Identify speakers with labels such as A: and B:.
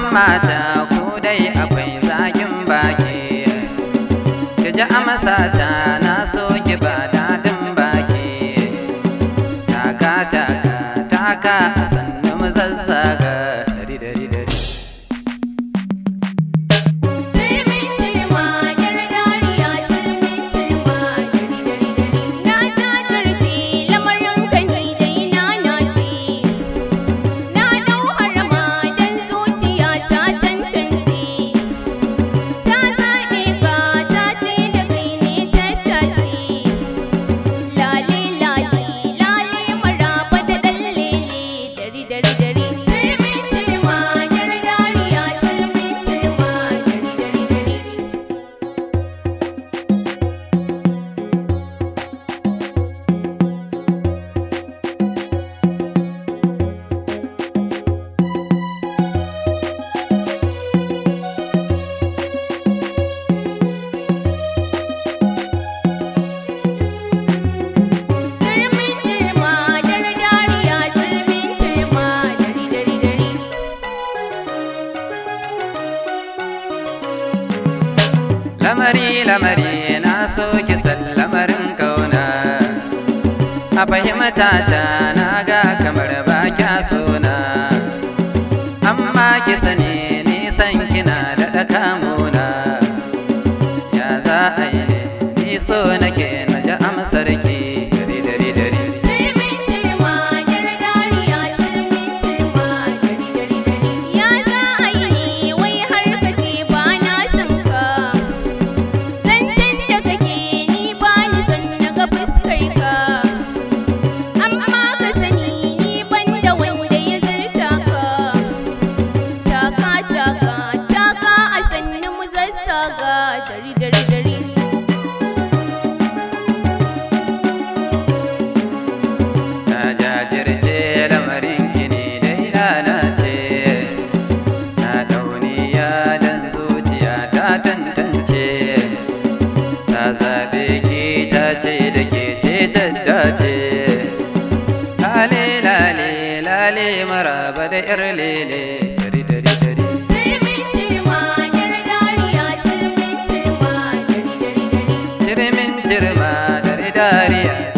A: mata ku dai akwai zagin baki ki ji amsa ta na so ki ba daɗin baki taka taka taka a sannu mu zazzaga dari dari dari
B: Turmin turma yar dariya turmin turma dari dari dari na jajirce lamarin ka ni dai na nace na dau harama dan zuciya ta tantance ta zaɓe ka ta ce da kai ne tattace lale lale lale maraba da ɗan lele dari dari dari turmin turma yar dariya turmin turma dari dari dari Turmin turma dar dariya turmin turma dari dari dari
A: lamari lamari na so ki san lamarin kauna a fahimta ta na ga kamar ba kya sona amma ki sani nisan kina da kamuna ya za a yi ni so nake na ji amsar ki dari dari dari
B: Turmin turma dar dariya turmin turma dari dari dari ya za a yi ne wai har ka ce ba na son ka zancen da kake ni ba ni son na ga fuskar ka amma ka sani ni ban da wanda ya zarta ka taka taka taka a sannu mu zazzaga dari dari dari
A: na jajirce lamarin gini dai lalace na dauniya dan zuciya ta tantance ta zabe ki ta ce da ke ce ta dace lale lale lale maraba da yar lele dari dari dari
B: Turmin turma yar dariya turmin turma dari dari dari
A: jirmin jirma dari dariya